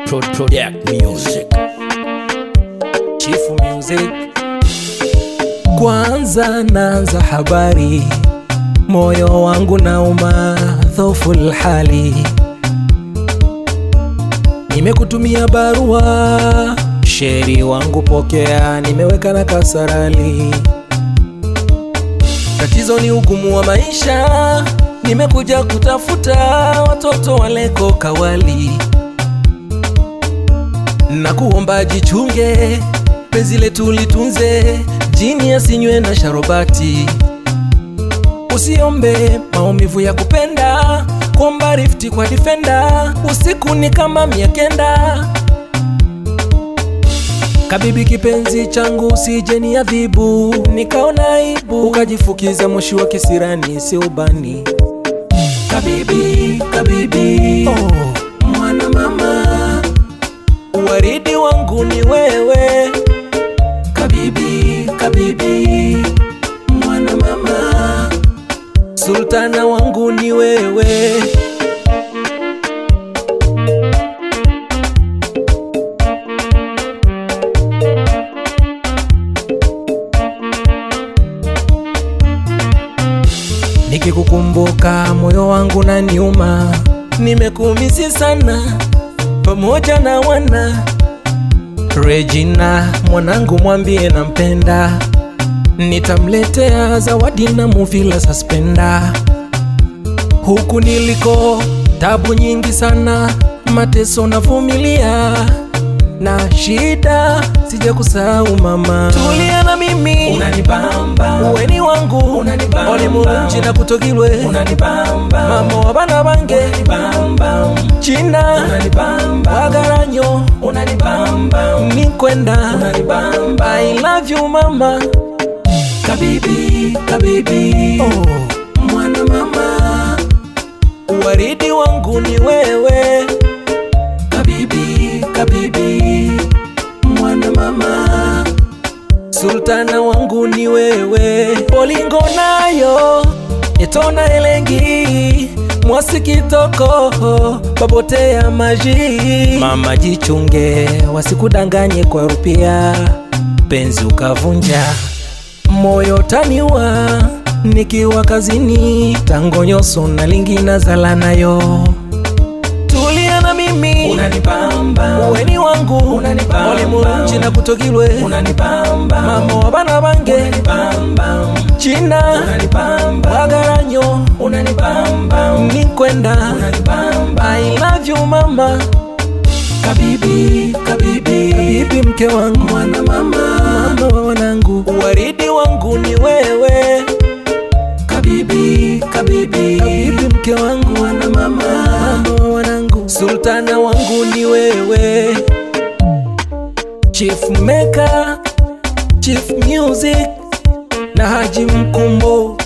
Pro Project Music. Chief Music. Kwanza naanza habari, moyo wangu nauma, dhofu hali. Nimekutumia barua, sheri wangu pokea, nimeweka na kasarali. Tatizo ni ugumu wa maisha, nimekuja kutafuta watoto waleko kawali na kuomba jichunge, penzi letu litunze, jini asinywe na sharobati. Usiombe maumivu ya kupenda, kuomba rifti kwa difenda, usiku ni kama mia kenda. Kabibi kipenzi changu, usije ni adhibu, nikaona aibu, ukajifukiza moshi wa kisirani, si ubani. Kabibi, kabibi, oh, mwana mama waridi wangu ni wewe kabibi kabibi mwana mama sultana wangu ni wewe nikikukumbuka moyo wangu na niuma nimekumisi sana pamoja na wana Regina, mwanangu mwambie nampenda, nitamletea zawadi na muvila suspenda. Huku niliko tabu nyingi sana, mateso navumilia na shida, sija kusahau mama. Tulia na mimi, Unanibamba, uweni wangu, Unanibamba. ole mulungi na kutogilwe, unanibamba, mama wa bana bange unanibamba, china unanibamba, wagaranyo unanibamba, nikwenda unanibamba. I love you mama Kabibi, kabibi, oh. mwana mama, Waridi wangu ni wewe kabibi, kabibi, mwana mama, sultana wangu ni wewe polingo nayo etona elengi mwasikitoko babotea maji mama jichunge wasikudanganye kwa rupia penzi ukavunja moyo taniwa nikiwa kazini tangonyoso na lingina zala nayo tulia na mimi unanibamba, uweni wangu Unanibamba. ole mulungi na kutogilwe unanibamba, mama wa bana bange unanibamba, china unanibamba, wagaranyo unanibamba, nikwenda unanibamba. I love you mama Kabibi, kabibi, bibi mke wangu mwana mama, mama wa wanangu waridi wangu ni wewe kabibi, kabibi, bibi mke wangu mwana mama, mama wa wanangu sultana wangu ni wewe chief maker chief music na haji mkumbo